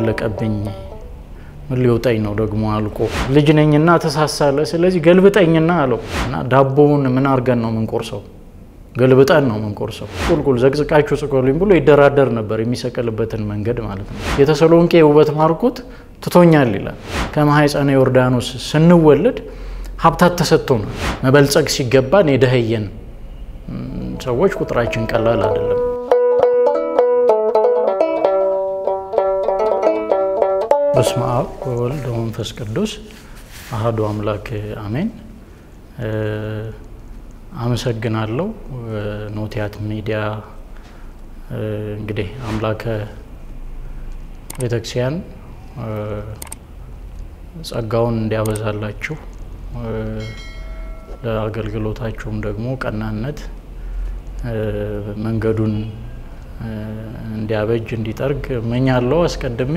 ያለቀብኝ ምን ሊውጠኝ ነው ደግሞ አልቆ ልጅ ነኝና ተሳሳለ። ስለዚህ ገልብጠኝና አለው እና ዳቦውን ምን አድርገን ነው የምንቆርሰው? ገልብጠን ነው የምንቆርሰው። ቁልቁል ዘቅዝቃችሁ ጽቆልኝ ብሎ ይደራደር ነበር፣ የሚሰቀልበትን መንገድ ማለት ነው። የተሰሎንቄ ውበት ማርኮት ትቶኛል ይላል። ከማኅፀነ ዮርዳኖስ ስንወለድ ሀብታት ተሰጥቶናል። መበልጸግ ሲገባን የደኸየን ሰዎች ቁጥራችን ቀላል አይደለም። በስመ አብ ወወልድ ወመንፈስ ቅዱስ አሐዱ አምላክ አሜን። አመሰግናለሁ። ኖቲያት ሚዲያ እንግዲህ አምላከ ቤተክርስቲያን ጸጋውን እንዲያበዛላችሁ ለአገልግሎታችሁም ደግሞ ቀናነት መንገዱን እንዲያበጅ እንዲጠርግ እመኛለሁ። አስቀድሜ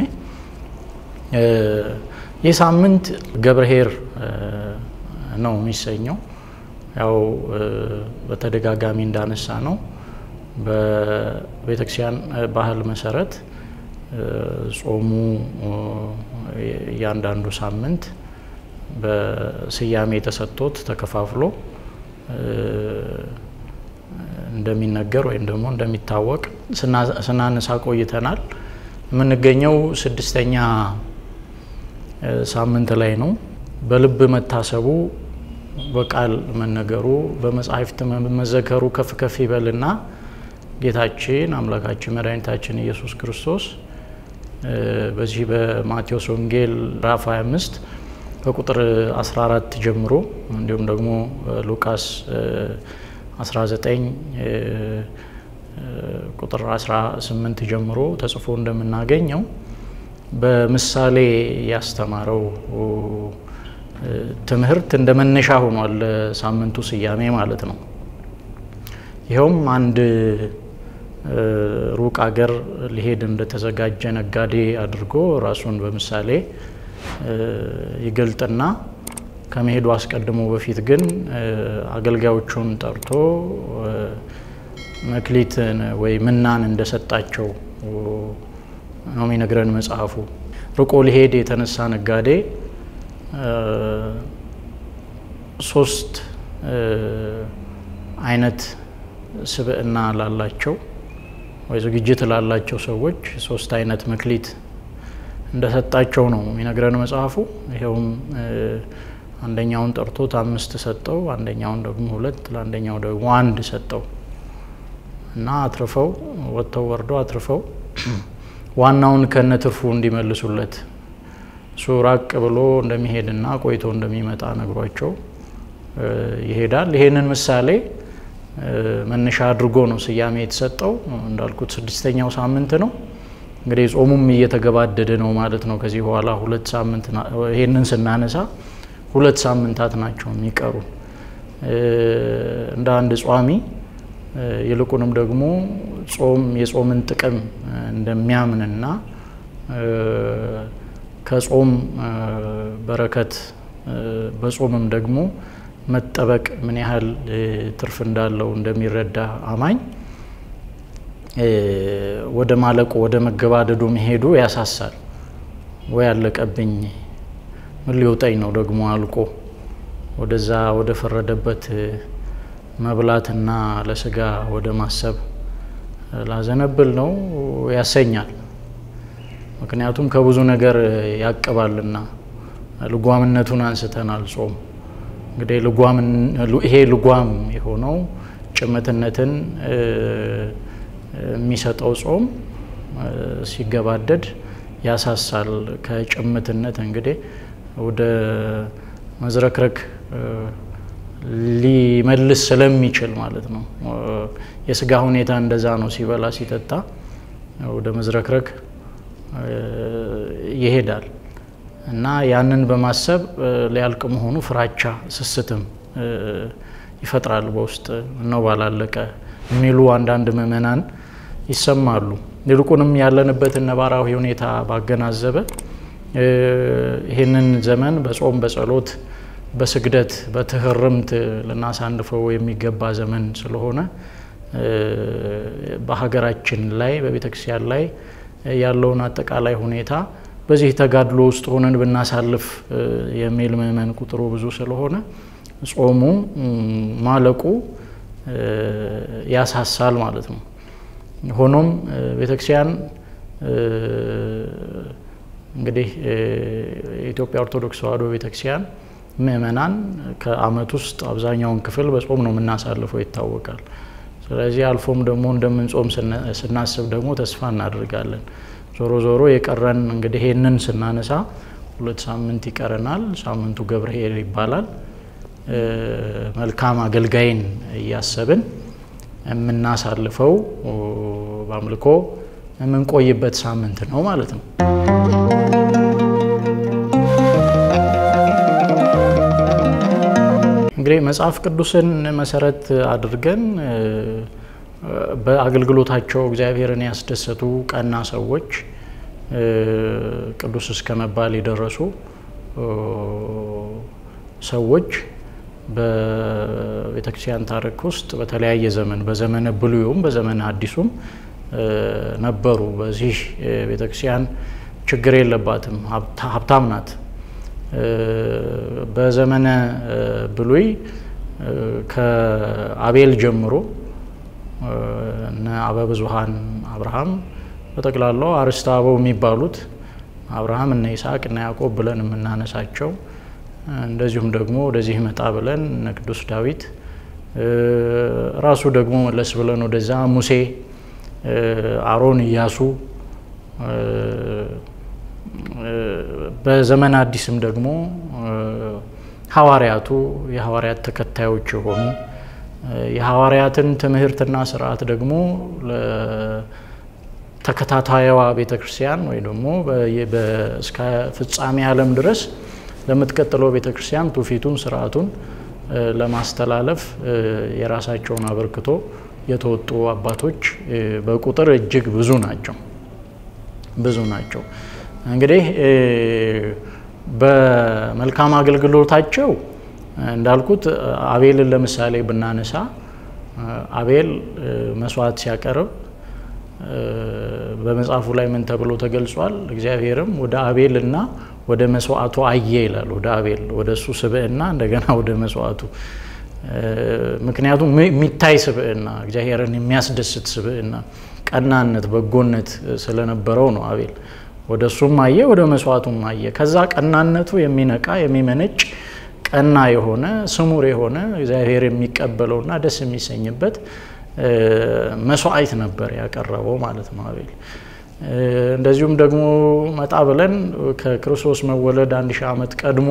ይህ ሳምንት ገብርኄር ነው የሚሰኘው። ያው በተደጋጋሚ እንዳነሳ ነው በቤተክርስቲያን ባህል መሰረት ጾሙ እያንዳንዱ ሳምንት በስያሜ ተሰጥቶት ተከፋፍሎ እንደሚነገር ወይም ደግሞ እንደሚታወቅ ስናነሳ ቆይተናል። የምንገኘው ስድስተኛ ሳምንት ላይ ነው። በልብ መታሰቡ በቃል መነገሩ በመጻሕፍት መዘከሩ ከፍ ከፍ ይበልና ጌታችን አምላካችን መድኃኒታችን ኢየሱስ ክርስቶስ በዚህ በማቴዎስ ወንጌል ምዕራፍ 25 ከቁጥር 14 ጀምሮ እንዲሁም ደግሞ ሉቃስ 19 ቁጥር 18 ጀምሮ ተጽፎ እንደምናገኘው በምሳሌ ያስተማረው ትምህርት እንደ መነሻ ሆኗል ሳምንቱ ስያሜ ማለት ነው። ይኸውም አንድ ሩቅ አገር ሊሄድ እንደተዘጋጀ ነጋዴ አድርጎ ራሱን በምሳሌ ይገልጥና ከመሄዱ አስቀድሞ በፊት ግን አገልጋዮቹን ጠርቶ መክሊትን ወይ ምናን እንደሰጣቸው ነው የሚነግረን መጽሐፉ። ርቆ ሊሄድ የተነሳ ነጋዴ ሶስት አይነት ስብዕና ላላቸው ወይ ዝግጅት ላላቸው ሰዎች ሶስት አይነት መክሊት እንደሰጣቸው ነው የሚነግረን መጽሐፉ። ይኸውም አንደኛውን ጠርቶት አምስት ሰጠው፣ አንደኛውን ደግሞ ሁለት፣ ለአንደኛው ደግሞ አንድ ሰጠው እና አትርፈው ወጥተው ወርደው አትርፈው ዋናውን ከነ ትርፉ እንዲመልሱለት እሱ ራቅ ብሎ እንደሚሄድና ቆይቶ እንደሚመጣ ነግሯቸው ይሄዳል። ይሄንን ምሳሌ መነሻ አድርጎ ነው ስያሜ የተሰጠው። እንዳልኩት ስድስተኛው ሳምንት ነው። እንግዲህ ጾሙም እየተገባደደ ነው ማለት ነው። ከዚህ በኋላ ሁለት ሳምንት ይሄንን ስናነሳ ሁለት ሳምንታት ናቸው የሚቀሩ እንደ አንድ ጿሚ ይልቁንም ደግሞ ጾም የጾምን ጥቅም እንደሚያምንና ከጾም በረከት በጾምም ደግሞ መጠበቅ ምን ያህል ትርፍ እንዳለው እንደሚረዳ አማኝ ወደ ማለቁ ወደ መገባደዱ መሄዱ ያሳሳል። ወይ አለቀብኝ ምን ሊውጠኝ ነው ደግሞ አልቆ ወደዛ ወደ ፈረደበት መብላትና ለስጋ ወደ ማሰብ ላዘነብል ነው ያሰኛል። ምክንያቱም ከብዙ ነገር ያቅባልና ልጓምነቱን አንስተናል። ጾም እንግዲህ ይሄ ልጓም የሆነው ጭምትነትን የሚሰጠው ጾም ሲገባደድ ያሳሳል። ከጭምትነት እንግዲህ ወደ መዝረክረክ ሊመልስ ስለሚችል ማለት ነው። የስጋ ሁኔታ እንደዛ ነው። ሲበላ ሲጠጣ ወደ መዝረክረክ ይሄዳል እና ያንን በማሰብ ሊያልቅ መሆኑ ፍራቻ፣ ስስትም ይፈጥራል በውስጥ ነው ባላለቀ የሚሉ አንዳንድ ምዕመናን ይሰማሉ። ይልቁንም ያለንበትን ነባራዊ ሁኔታ ባገናዘበ ይህንን ዘመን በጾም በጸሎት በስግደት በትህርምት ልናሳንፈው የሚገባ ዘመን ስለሆነ በሀገራችን ላይ በቤተ ክርስቲያን ላይ ያለውን አጠቃላይ ሁኔታ በዚህ ተጋድሎ ውስጥ ሆነን ብናሳልፍ የሚል ምእመን ቁጥሩ ብዙ ስለሆነ ጾሙ ማለቁ ያሳሳል ማለት ነው። ሆኖም ቤተክርስቲያን እንግዲህ የኢትዮጵያ ኦርቶዶክስ ተዋሕዶ ቤተክርስቲያን ምእመናን ከዓመት ውስጥ አብዛኛውን ክፍል በጾም ነው የምናሳልፈው ይታወቃል። ስለዚህ አልፎም ደግሞ እንደምንጾም ስናስብ ደግሞ ተስፋ እናደርጋለን። ዞሮ ዞሮ የቀረን እንግዲህ ይህንን ስናነሳ ሁለት ሳምንት ይቀረናል። ሳምንቱ ገብርኄር ይባላል። መልካም አገልጋይን እያሰብን የምናሳልፈው በአምልኮ የምንቆይበት ሳምንት ነው ማለት ነው። እንግዲህ መጽሐፍ ቅዱስን መሰረት አድርገን በአገልግሎታቸው እግዚአብሔርን ያስደሰቱ ቀና ሰዎች ቅዱስ እስከ መባል የደረሱ ሰዎች በቤተክርስቲያን ታሪክ ውስጥ በተለያየ ዘመን በዘመነ ብሉዩም በዘመነ አዲሱም ነበሩ። በዚህ ቤተክርስቲያን ችግር የለባትም፣ ሀብታም ናት። በዘመነ ብሉይ ከአቤል ጀምሮ እነ አበብዙሃን አብርሃም በጠቅላላው አርስተ አበው የሚባሉት አብርሃም እነ ይስሐቅ እነ ያዕቆብ ብለን የምናነሳቸው እንደዚሁም ደግሞ ወደዚህ መጣ ብለን እነ ቅዱስ ዳዊት ራሱ ደግሞ መለስ ብለን ወደዛ ሙሴ፣ አሮን፣ ኢያሱ በዘመን አዲስም ደግሞ ሐዋርያቱ የሐዋርያት ተከታዮች የሆኑ የሐዋርያትን ትምህርትና ስርዓት ደግሞ ለተከታታይዋ ቤተ ክርስቲያን ወይ ደግሞ እስከ ፍጻሜ ዓለም ድረስ ለምትቀጥለው ቤተ ክርስቲያን ትውፊቱን ስርዓቱን ለማስተላለፍ የራሳቸውን አበርክቶ የተወጡ አባቶች በቁጥር እጅግ ብዙ ናቸው ብዙ ናቸው። እንግዲህ በመልካም አገልግሎታቸው እንዳልኩት አቤልን ለምሳሌ ብናነሳ አቤል መስዋዕት ሲያቀርብ በመጽሐፉ ላይ ምን ተብሎ ተገልጿል? እግዚአብሔርም ወደ አቤል እና ወደ መስዋዕቱ አየ ይላል። ወደ አቤል ወደ እሱ ስብዕና እንደገና ወደ መስዋዕቱ። ምክንያቱም የሚታይ ስብዕና፣ እግዚአብሔርን የሚያስደስት ስብዕና፣ ቀናነት፣ በጎነት ስለነበረው ነው አቤል ወደ እሱም አየ ወደ መስዋዕቱም አየ። ከዛ ቀናነቱ የሚነቃ የሚመነጭ ቀና የሆነ ስሙር የሆነ እግዚአብሔር የሚቀበለውና ደስ የሚሰኝበት መስዋዕት ነበር ያቀረበው ማለት ነው አቤል። እንደዚሁም ደግሞ መጣ ብለን ከክርስቶስ መወለድ አንድ ሺህ ዓመት ቀድሞ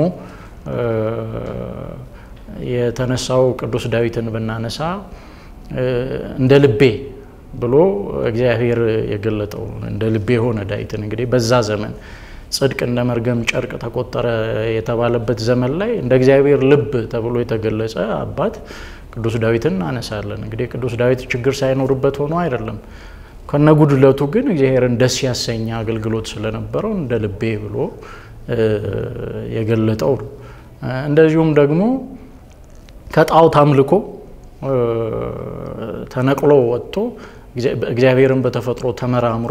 የተነሳው ቅዱስ ዳዊትን ብናነሳ እንደ ልቤ ብሎ እግዚአብሔር የገለጠው እንደ ልቤ የሆነ ዳዊትን እንግዲህ በዛ ዘመን ጽድቅ እንደ መርገም ጨርቅ ተቆጠረ የተባለበት ዘመን ላይ እንደ እግዚአብሔር ልብ ተብሎ የተገለጸ አባት ቅዱስ ዳዊትን እናነሳለን። እንግዲህ ቅዱስ ዳዊት ችግር ሳይኖርበት ሆኖ አይደለም፣ ከነጉድለቱ ግን እግዚአብሔርን ደስ ያሰኘ አገልግሎት ስለነበረው እንደ ልቤ ብሎ የገለጠው ነው። እንደዚሁም ደግሞ ከጣዖት አምልኮ ተነቅሎ ወጥቶ እግዚአብሔርን በተፈጥሮ ተመራምሮ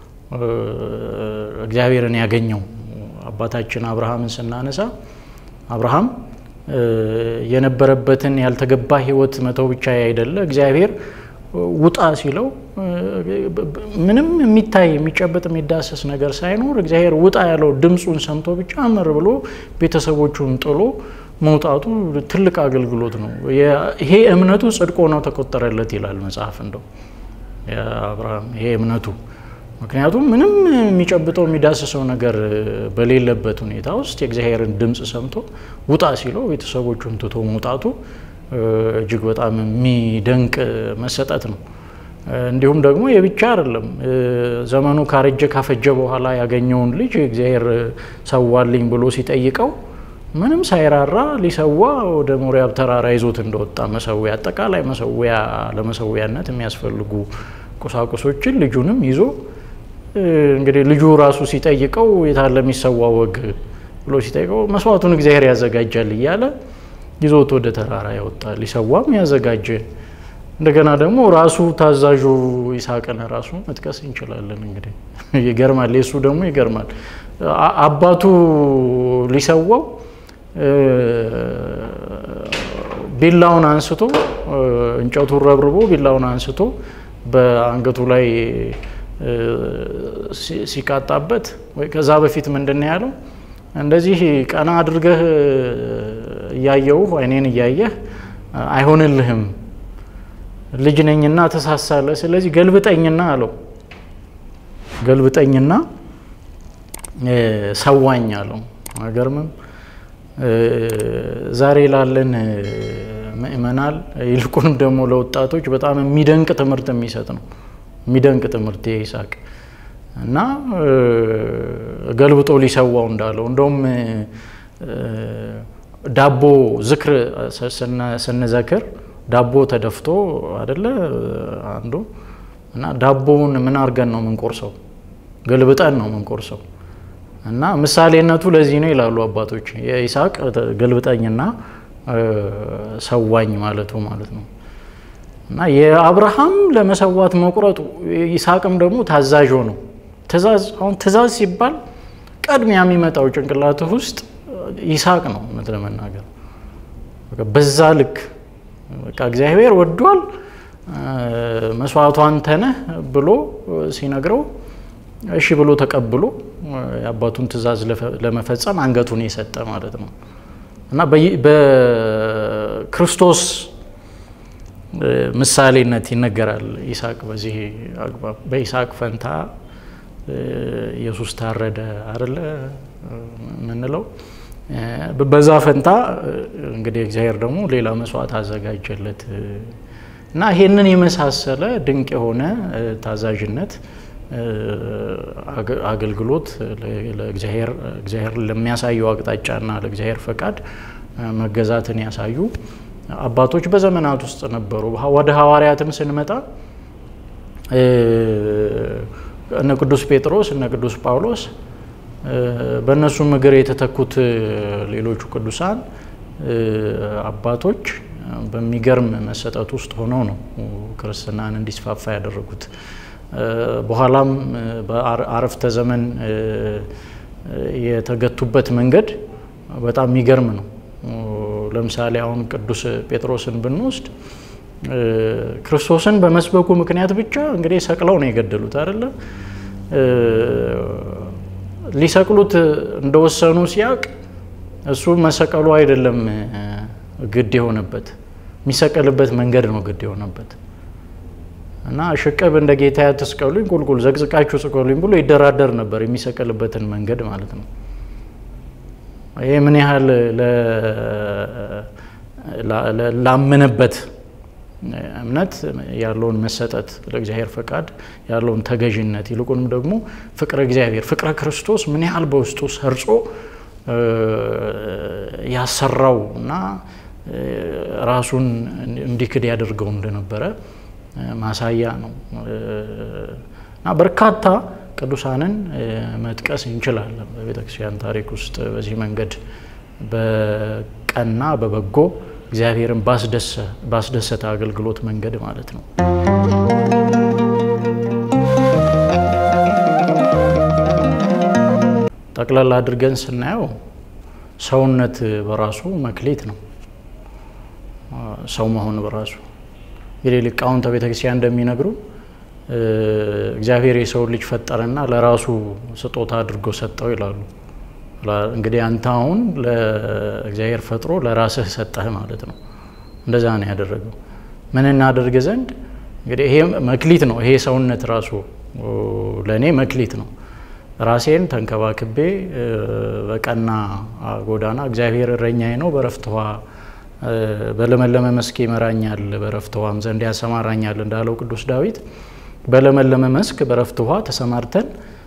እግዚአብሔርን ያገኘው አባታችን አብርሃምን ስናነሳ አብርሃም የነበረበትን ያልተገባ ሕይወት መተው ብቻ አይደለ እግዚአብሔር ውጣ ሲለው ምንም የሚታይ የሚጨበጥ የሚዳሰስ ነገር ሳይኖር እግዚአብሔር ውጣ ያለው ድምፁን ሰምቶ ብቻ አመር ብሎ ቤተሰቦቹን ጥሎ መውጣቱ ትልቅ አገልግሎት ነው። ይሄ እምነቱ ጽድቅ ሆኖ ተቆጠረለት ይላል መጽሐፍ። እንደው አብርሃም ይሄ እምነቱ ምክንያቱም ምንም የሚጨብጠው የሚዳስሰው ነገር በሌለበት ሁኔታ ውስጥ የእግዚአብሔርን ድምፅ ሰምቶ ውጣ ሲለው ቤተሰቦቹን ትቶ መውጣቱ እጅግ በጣም የሚደንቅ መሰጠት ነው። እንዲሁም ደግሞ የብቻ አይደለም። ዘመኑ ካረጀ ካፈጀ በኋላ ያገኘውን ልጅ እግዚአብሔር ሰዋልኝ ብሎ ሲጠይቀው ምንም ሳይራራ ሊሰዋ ወደ ሞሪያብ ተራራ ይዞት እንደወጣ መሰዊያ፣ አጠቃላይ መሰዊያ ለመሰዊያነት የሚያስፈልጉ ቁሳቁሶችን ልጁንም ይዞ እንግዲህ ልጁ ራሱ ሲጠይቀው የታለ የሚሰዋ ወግ ብሎ ሲጠይቀው መስዋዕቱን እግዚአብሔር ያዘጋጃል እያለ ይዞት ወደ ተራራ ያወጣ ሊሰዋም ያዘጋጀ እንደገና ደግሞ ራሱ ታዛዡ ይስሐቅን ራሱ መጥቀስ እንችላለን። እንግዲህ ይገርማል። የእሱ ደግሞ ይገርማል። አባቱ ሊሰዋው ቢላውን አንስቶ እንጨቱን ረብርቦ ቢላውን አንስቶ በአንገቱ ላይ ሲቃጣበት ወይ ከዛ በፊት ምንድን ነው ያለው? እንደዚህ ቀና አድርገህ እያየውህ አይኔን እያየህ አይሆንልህም፣ ልጅ ነኝና ተሳሳለ። ስለዚህ ገልብጠኝና አለው። ገልብጠኝና ሰዋኝ አለው። አይገርምም? ዛሬ ላለን ምእመናል ይልቁንም ደግሞ ለወጣቶች በጣም የሚደንቅ ትምህርት የሚሰጥ ነው። የሚደንቅ ትምህርት ይስሐቅ እና ገልብጦ ሊሰዋው እንዳለው እንደውም ዳቦ ዝክር ስንዘክር ዳቦ ተደፍቶ አደለ አንዱ እና ዳቦውን ምን አድርገን ነው የምንቆርሰው? ገልብጠን ነው የምንቆርሰው። እና ምሳሌነቱ ለዚህ ነው ይላሉ አባቶች። የይስሐቅ ገልብጠኝና ሰዋኝ ማለቱ ማለት ነው። እና የአብርሃም ለመሰዋት መቁረጡ ይስሐቅም ደግሞ ታዛዥ ነው። ትእዛዝ አሁን ትእዛዝ ሲባል ቀድሚያ የሚመጣው ጭንቅላትህ ውስጥ ይስሐቅ ነው። እውነት ለመናገር በዛ ልክ በቃ እግዚአብሔር ወዷል መስዋዕቱ አንተ ነህ ብሎ ሲነግረው እሺ ብሎ ተቀብሎ የአባቱን ትእዛዝ ለመፈጸም አንገቱን የሰጠ ማለት ነው እና በክርስቶስ ምሳሌነት ይነገራል ይስሐቅ በዚህ አግባብ። በይስሐቅ ፈንታ ኢየሱስ ታረደ አይደለ የምንለው። በዛ ፈንታ እንግዲህ እግዚአብሔር ደግሞ ሌላ መስዋዕት አዘጋጀለት እና ይሄንን የመሳሰለ ድንቅ የሆነ ታዛዥነት አገልግሎት ለእግዚአብሔር ለሚያሳየው አቅጣጫና ለእግዚአብሔር ፈቃድ መገዛትን ያሳዩ አባቶች በዘመናት ውስጥ ነበሩ። ወደ ሐዋርያትም ስንመጣ እነ ቅዱስ ጴጥሮስ እነ ቅዱስ ጳውሎስ በእነሱም እግር የተተኩት ሌሎቹ ቅዱሳን አባቶች በሚገርም መሰጠት ውስጥ ሆነው ነው ክርስትናን እንዲስፋፋ ያደረጉት። በኋላም በአረፍተ ዘመን የተገቱበት መንገድ በጣም የሚገርም ነው። ለምሳሌ አሁን ቅዱስ ጴጥሮስን ብንወስድ ክርስቶስን በመስበኩ ምክንያት ብቻ እንግዲህ ሰቅለው ነው የገደሉት አይደለ? ሊሰቅሉት እንደወሰኑ ሲያቅ እሱ መሰቀሉ አይደለም ግድ የሆነበት የሚሰቀልበት መንገድ ነው ግድ የሆነበት እና ሽቅብ እንደ ጌታ ያትስቀሉኝ ቁልቁል ዘቅዝቃችሁ ስቀሉኝ ብሎ ይደራደር ነበር የሚሰቀልበትን መንገድ ማለት ነው። ይሄ ምን ያህል ላመነበት እምነት ያለውን መሰጠት ለእግዚአብሔር ፈቃድ ያለውን ተገዥነት ይልቁንም ደግሞ ፍቅረ እግዚአብሔር ፍቅረ ክርስቶስ ምን ያህል በውስጡ ሰርጾ ያሰራው እና ራሱን እንዲክድ ያደርገው እንደነበረ ማሳያ ነው እና በርካታ ቅዱሳንን መጥቀስ እንችላለን በቤተ ክርስቲያን ታሪክ ውስጥ በዚህ መንገድ በቀና በበጎ እግዚአብሔርን ባስደሰተ አገልግሎት መንገድ ማለት ነው። ጠቅላላ አድርገን ስናየው ሰውነት በራሱ መክሊት ነው። ሰው መሆን በራሱ እንግዲህ ሊቃውንተ ቤተ ክርስቲያን እንደሚነግሩ እግዚአብሔር የሰው ልጅ ፈጠረና ለራሱ ስጦታ አድርጎ ሰጠው ይላሉ። እንግዲህ አንተ አሁን ለእግዚአብሔር ፈጥሮ ለራስህ ሰጠህ ማለት ነው። እንደዛ ነው ያደረገው። ምን እናደርግ ዘንድ እንግዲህ ይሄ መክሊት ነው። ይሄ ሰውነት ራሱ ለእኔ መክሊት ነው። ራሴን ተንከባክቤ በቀና ጎዳና እግዚአብሔር እረኛዬ ነው፣ በረፍት ውኃ በለመለመ መስክ ይመራኛል፣ በረፍት ውኃም ዘንድ ያሰማራኛል እንዳለው ቅዱስ ዳዊት በለመለመ መስክ በረፍት ውኃ ተሰማርተን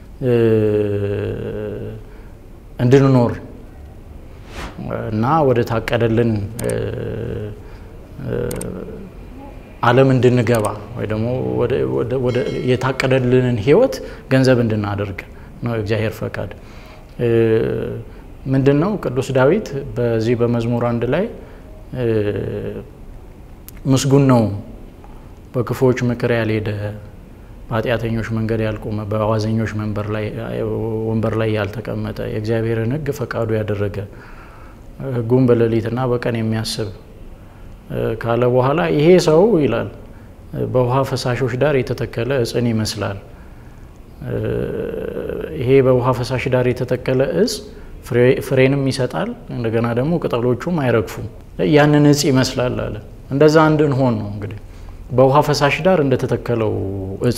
እንድንኖር እና ወደ ታቀደልን ዓለም እንድንገባ ወይ ደግሞ የታቀደልንን ሕይወት ገንዘብ እንድናደርግ ነው እግዚአብሔር ፈቃድ። ምንድን ነው ቅዱስ ዳዊት በዚህ በመዝሙር አንድ ላይ ምስጉን ነው በክፉዎች ምክር ያልሄደ በኃጢአተኞች መንገድ ያልቆመ በአዋዘኞች ወንበር ላይ ያልተቀመጠ የእግዚአብሔርን ሕግ ፈቃዱ ያደረገ ሕጉን በሌሊትና በቀን የሚያስብ ካለ በኋላ ይሄ ሰው ይላል በውሃ ፈሳሾች ዳር የተተከለ እጽን ይመስላል። ይሄ በውሃ ፈሳሽ ዳር የተተከለ እጽ ፍሬንም ይሰጣል፣ እንደገና ደግሞ ቅጠሎቹም አይረግፉም። ያንን እጽ ይመስላል አለ። እንደዛ እንድንሆን ነው እንግዲህ በውሃ ፈሳሽ ዳር እንደተተከለው እጽ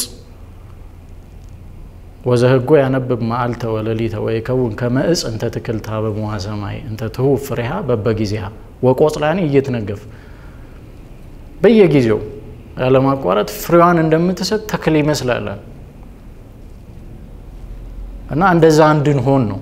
ወዘህጎ ያነብብ መዓልተ ወለሊተ ወይከውን ከመ ዕፅ እንተ ትክልታ በመዋ ሰማይ እንተ ትሁብ ፍሬሃ በበጊዜሃ ወቆጽላኒ እየትነገፍ በየጊዜው ያለማቋረጥ ፍሬዋን እንደምትሰጥ ተክል ይመስላል እና እንደዛ እንድንሆን ነው።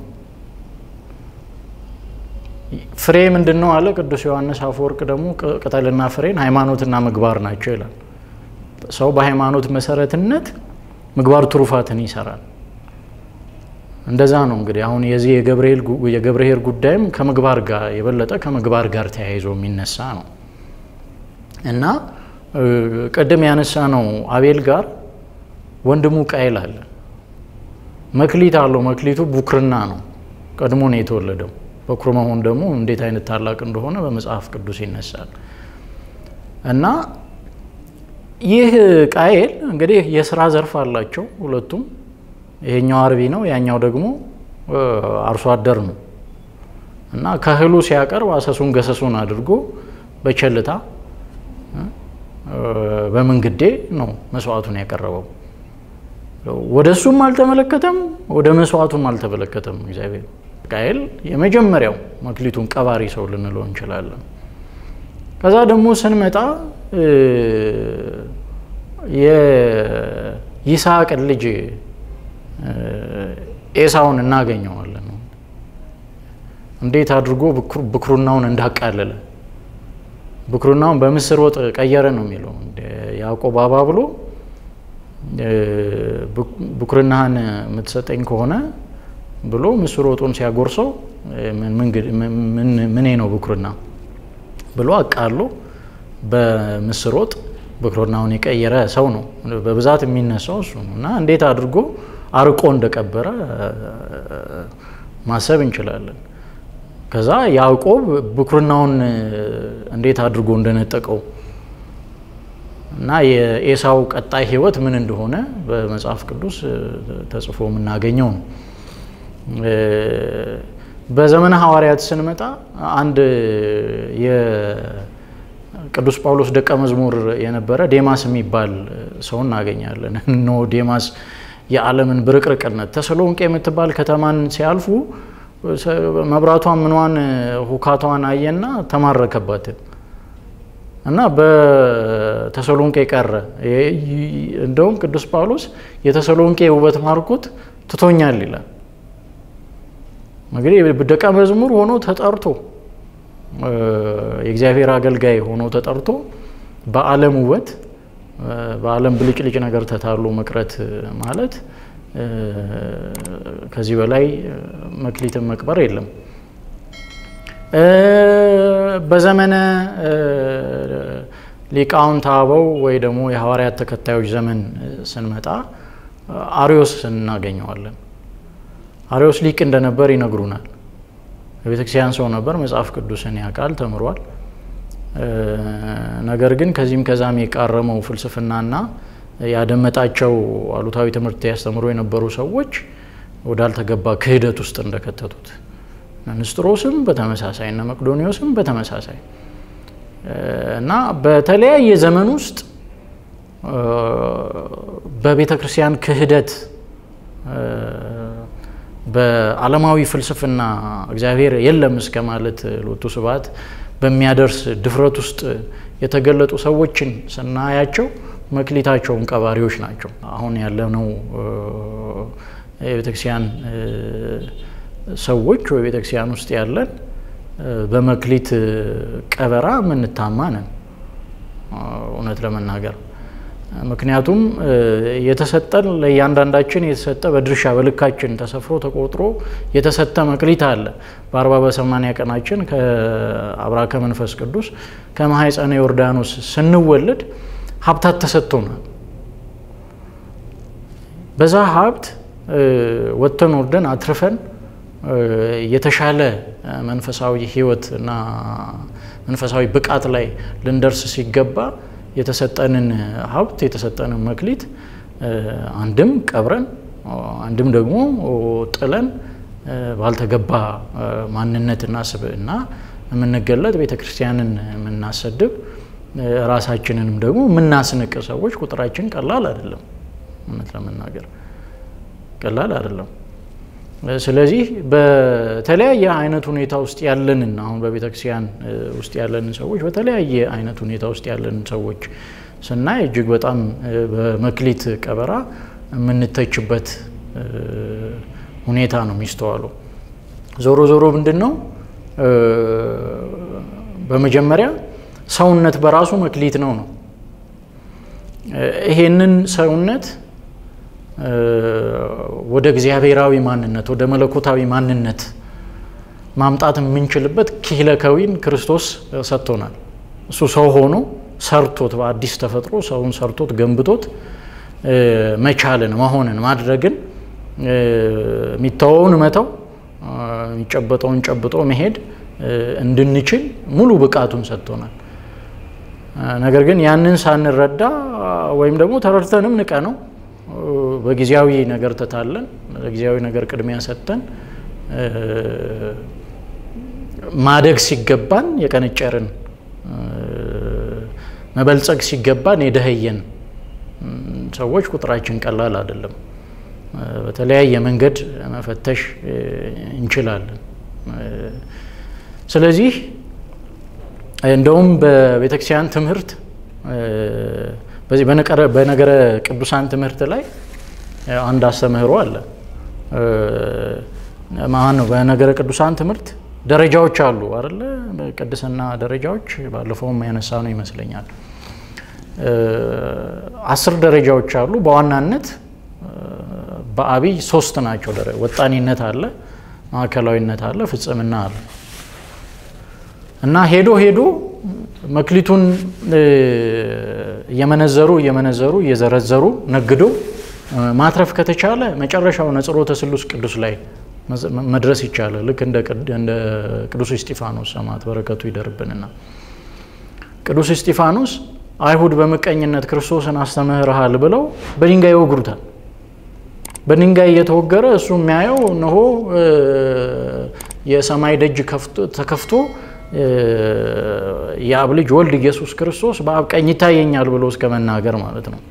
ፍሬ ምንድን ነው አለ ቅዱስ ዮሐንስ አፈወርቅ ደግሞ ቅጠልና ፍሬን ሃይማኖትና ምግባር ናቸው ይላል። ሰው በሃይማኖት መሰረትነት ምግባር ትሩፋትን ይሰራል። እንደዛ ነው እንግዲህ አሁን የዚህ የገብርኄር ጉዳይም ከምግባር ጋር የበለጠ ከምግባር ጋር ተያይዞ የሚነሳ ነው እና ቅድም ያነሳ ነው አቤል ጋር ወንድሙ ቃየል አለ። መክሊት አለው። መክሊቱ ቡክርና ነው። ቀድሞ ነው የተወለደው። በኩር መሆን ደግሞ እንዴት አይነት ታላቅ እንደሆነ በመጽሐፍ ቅዱስ ይነሳል እና ይህ ቃየል እንግዲህ የስራ ዘርፍ አላቸው ሁለቱም። ይሄኛው አርቢ ነው፣ ያኛው ደግሞ አርሶ አደር ነው እና ከእህሉ ሲያቀርብ አሰሱን ገሰሱን አድርጎ በቸልታ በምንግዴ ነው መስዋዕቱን ያቀረበው። ወደ እሱም አልተመለከተም፣ ወደ መስዋዕቱም አልተመለከተም እግዚአብሔር። ቃየል የመጀመሪያው መክሊቱን ቀባሪ ሰው ልንለው እንችላለን። ከዛ ደግሞ ስንመጣ የይስሐቅን ልጅ ኤሳውን እናገኘዋለን። እንዴት አድርጎ ብኩርናውን እንዳቃለለ ብኩርናውን በምስር ወጥ ቀየረ ነው የሚለው ያዕቆብ አባ ብሎ ብኩርናህን የምትሰጠኝ ከሆነ ብሎ ምስር ወጡን ሲያጎርሰው ምኔ ነው ብኩርና ብሎ አቃሎ በምስር ወጥ ብኩርናውን የቀየረ ሰው ነው። በብዛት የሚነሳው እሱ ነው እና እንዴት አድርጎ አርቆ እንደቀበረ ማሰብ እንችላለን። ከዛ ያዕቆብ ብኩርናውን እንዴት አድርጎ እንደነጠቀው እና የኤሳው ቀጣይ ሕይወት ምን እንደሆነ በመጽሐፍ ቅዱስ ተጽፎ የምናገኘው ነው። በዘመነ ሐዋርያት ስንመጣ አንድ የቅዱስ ጳውሎስ ደቀ መዝሙር የነበረ ዴማስ የሚባል ሰው እናገኛለን። እኖ ዴማስ የዓለምን ብርቅርቅነት ተሰሎንቄ የምትባል ከተማን ሲያልፉ መብራቷን ምኗን ሁካቷን አየና ተማረከባት እና በተሰሎንቄ ቀረ። እንደውም ቅዱስ ጳውሎስ የተሰሎንቄ ውበት ማርኮት ትቶኛል ይላል። እንግዲህ ደቀ መዝሙር ሆኖ ተጠርቶ የእግዚአብሔር አገልጋይ ሆኖ ተጠርቶ በዓለም ውበት በዓለም ብልጭልጭ ነገር ተታሎ መቅረት ማለት ከዚህ በላይ መክሊትን መቅበር የለም። በዘመነ ሊቃውንተ አበው ወይ ደግሞ የሐዋርያት ተከታዮች ዘመን ስንመጣ አሪዮስ እናገኘዋለን። አሪዮስ ሊቅ እንደነበር ይነግሩናል። የቤተክርስቲያን ሰው ነበር። መጽሐፍ ቅዱስን ያውቃል፣ ተምሯል። ነገር ግን ከዚህም ከዛም የቃረመው ፍልስፍናና ያደመጣቸው አሉታዊ ትምህርት ያስተምሩ የነበሩ ሰዎች ወዳልተገባ ክህደት ውስጥ እንደከተቱት ንስጥሮስም በተመሳሳይ እነ መቅዶኒዎስም በተመሳሳይ እና በተለያየ ዘመን ውስጥ በቤተ ክርስቲያን ክህደት በዓለማዊ ፍልስፍና እግዚአብሔር የለም እስከ ማለት ሎቱ ስብሐት በሚያደርስ ድፍረት ውስጥ የተገለጡ ሰዎችን ስናያቸው መክሊታቸውን ቀባሪዎች ናቸው። አሁን ያለነው የቤተክርስቲያን ሰዎች ወይ ቤተክርስቲያን ውስጥ ያለን በመክሊት ቀበራ የምንታማ ነን እውነት ለመናገር ምክንያቱም የተሰጠን ለእያንዳንዳችን የተሰጠ በድርሻ በልካችን ተሰፍሮ ተቆጥሮ የተሰጠ መክሊት አለ። በአርባ በሰማንያ ቀናችን ከአብራከ መንፈስ ቅዱስ ከማኅፀነ ዮርዳኖስ ስንወለድ ሀብታት ተሰጥቶናል። በዛ ሀብት ወጥተን ወርደን አትርፈን የተሻለ መንፈሳዊ ሕይወት እና መንፈሳዊ ብቃት ላይ ልንደርስ ሲገባ የተሰጠንን ሀብት የተሰጠንን መክሊት አንድም ቀብረን አንድም ደግሞ ጥለን ባልተገባ ማንነትና ስብዕና የምንገለጥ ቤተ ክርስቲያንን የምናሰድብ ራሳችንንም ደግሞ የምናስንቅ ሰዎች ቁጥራችን ቀላል አይደለም። እውነት ለመናገር ቀላል አይደለም። ስለዚህ በተለያየ አይነት ሁኔታ ውስጥ ያለንን አሁን በቤተ ክርስቲያን ውስጥ ያለንን ሰዎች በተለያየ አይነት ሁኔታ ውስጥ ያለንን ሰዎች ስናይ እጅግ በጣም በመክሊት ቀበራ የምንተችበት ሁኔታ ነው የሚስተዋለው። ዞሮ ዞሮ ምንድን ነው በመጀመሪያ ሰውነት በራሱ መክሊት ነው ነው ይሄንን ሰውነት ወደ እግዚአብሔራዊ ማንነት ወደ መለኮታዊ ማንነት ማምጣት የምንችልበት ኪህለከዊን ክርስቶስ ሰጥቶናል። እሱ ሰው ሆኖ ሰርቶት በአዲስ ተፈጥሮ ሰውን ሰርቶት ገንብቶት መቻልን መሆንን ማድረግን የሚተወውን መተው የሚጨበጠውን ጨብጦ መሄድ እንድንችል ሙሉ ብቃቱን ሰጥቶናል። ነገር ግን ያንን ሳንረዳ ወይም ደግሞ ተረድተንም ንቀ ነው በጊዜያዊ ነገር ተታለን ለጊዜያዊ ነገር ቅድሚያ ሰጥተን ማደግ ሲገባን የቀነጨርን መበልጸግ ሲገባን የደኸየን ሰዎች ቁጥራችን ቀላል አይደለም። በተለያየ መንገድ መፈተሽ እንችላለን። ስለዚህ እንደውም በቤተክርስቲያን ትምህርት በዚህ በነገረ ቅዱሳን ትምህርት ላይ አንድ አስተምህሮ አለ። ማን ነው? በነገረ ቅዱሳን ትምህርት ደረጃዎች አሉ አይደለ? ቅድስና ደረጃዎች ባለፈውም ያነሳ ነው ይመስለኛል። አስር ደረጃዎች አሉ። በዋናነት በአብይ ሶስት ናቸው። ወጣኒነት አለ፣ ማዕከላዊነት አለ፣ ፍጽምና አለ እና ሄዶ ሄዶ መክሊቱን እየመነዘሩ እየመነዘሩ እየዘረዘሩ ነግዶ ማትረፍ ከተቻለ መጨረሻው ነጽሮተ ስሉስ ቅዱስ ላይ መድረስ ይቻላል። ልክ እንደ ቅዱስ እስጢፋኖስ ሰማዕት በረከቱ ይደርብንና ቅዱስ እስጢፋኖስ አይሁድ በምቀኝነት ክርስቶስን አስተምህርሃል ብለው በድንጋይ ይወግሩታል። በድንጋይ እየተወገረ እሱ የሚያየው እነሆ የሰማይ ደጅ ተከፍቶ የአብ ልጅ ወልድ ኢየሱስ ክርስቶስ በአብ ቀኝ ይታየኛል ብሎ እስከ መናገር ማለት ነው።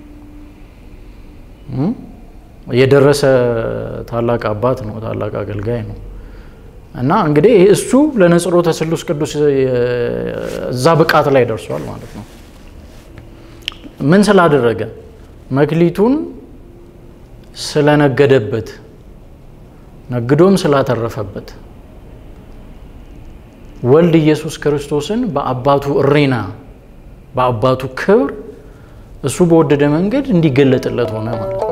የደረሰ ታላቅ አባት ነው፣ ታላቅ አገልጋይ ነው። እና እንግዲህ እሱ ለነጽሮተ ስሉስ ቅዱስ እዛ ብቃት ላይ ደርሷል ማለት ነው። ምን ስላደረገ? መክሊቱን ስለነገደበት፣ ነግዶም ስላተረፈበት ወልድ ኢየሱስ ክርስቶስን በአባቱ እሬና በአባቱ ክብር እሱ በወደደ መንገድ እንዲገለጥለት ሆነ ማለት ነው።